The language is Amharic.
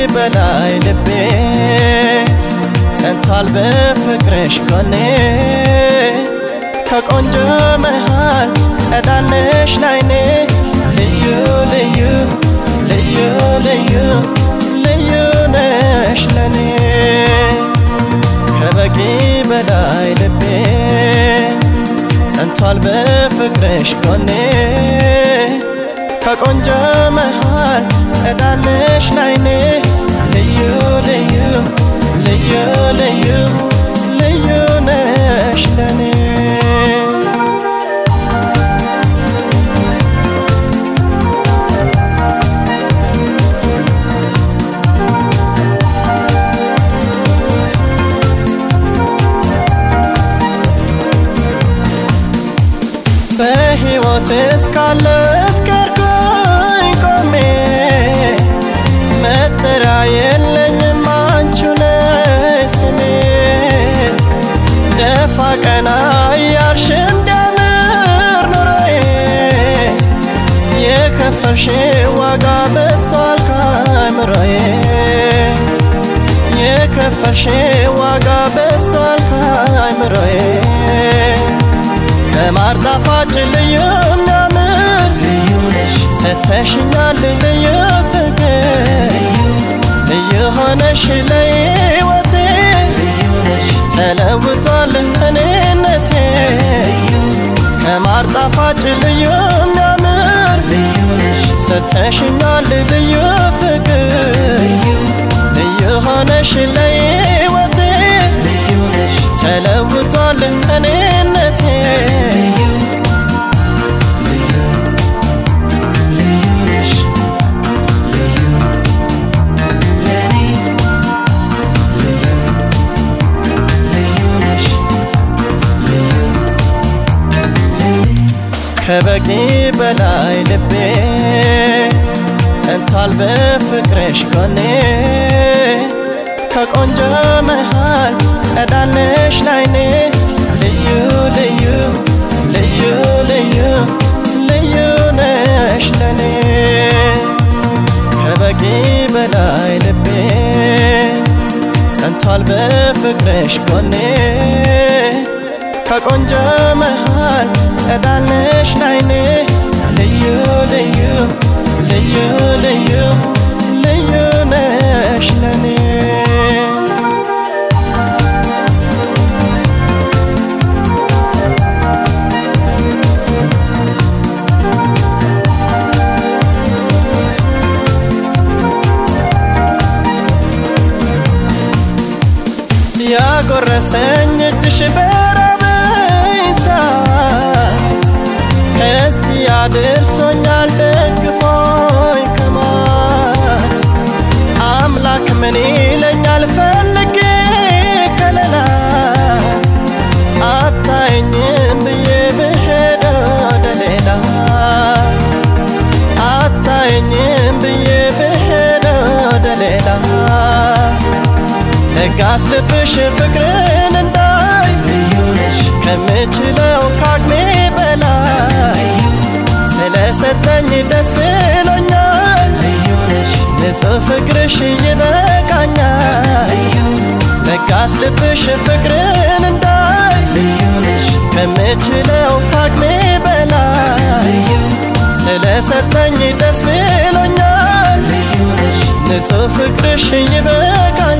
በላይ ልቤ ጸንቷል በፍቅርሽ ጎኔ ከቆንጆ መሃል ጸዳለሽ ላይኔ ልዩ ልዩ ልዩ ልዩ ልዩ ነሽ ለኔ ከበቂ በላይ ልቤ ጸንቷል በፍቅርሽ ጎኔ ከቆንጆ መሃል ጸዳለሽ ላይኔ ልዩ ልዩ ልዩ ልዩ ልዩ ነሽ ለኔ በሕይወት እስካለ እስከርኩኝ ቆሜ መጠሪያ የለኝም አንቺ ነሽ ስሜ ደፋ ቀና እያልሽ እንዲያምር ኑሮዬ የከፈልሽ ዋጋ በዝቷል ከአእምሮዬ የከፈልሽ ዋጋ በዝቷል ከአእምሮዬ ከማር ጣፋጭ ልዩ የሚያምር ልዩ ነሽ ሰተሽኛል ልዩ ፍቅር ልዩ ሆነሽ ለሕይወቴ ልዩ ነሽ ተለውጧል እኔነቴ ልዩ ከማር ጣፋጭ ልዩ የሚያምር ልዩ ነሽ ሰተሽኛል ልዩ ፍቅር ልዩ ልዩ ሆነሽ ለሕይወቴ ልዩ ነሽ ተለውጧል እኔነቴ ልዩ ልዩ ልዩ ነሽ ልዩ ለኔ ልዩ ልዩ ነሽ ልዩ ለኔ ከበቂ በላይ ልቤ ጸንቷል በፍቅርሽ ጎኔ ከቆንጆ መሃል ጸዳለሽ ላይኔ ልዩ ልዩ ልዩ ልዩ ልዩ ነሽ ለኔ ከበቂ በላይ ልቤ ጸንቷል በፍቅርሽ ጎኔ ከቆንጆ መሃል ጸዳለሽ ላይኔ ልዩ ልዩ ልዩ ልዩ ልዩ ነሽ ለኔ ያጎረሰኝ እጅሽ በራበኝ ሰዓት እዚህ አድርሶኛል ደግፎኝ ከማት አምላክ ምን ይለኛል ፈልጌ ከለላ አታየኝም ብዬ ብሄድ ወደ ሌላ አታየኝም ብዬ ብሄድ ወደ ሌላ ለጋስ ልብሽ ፍቅርን እንዳይ ልዩ ነሽ ከምችለው ካቅሜ በላይ ስለሰጠኝ ደስ ብሎኛል ልዩ ነሽ ንጹሕ ፍቅርሽ ይበቃኛል ልዩ ለጋስ ልብሽ ፍቅርን እንዳይ ልዩ ነሽ ከምችለው ካቅሜ በላይ ልዩ ስለሰጠኝ ደስ ብሎኛል ልዩ ነሽ ንጹሕ ፍቅርሽ ይበቃኛል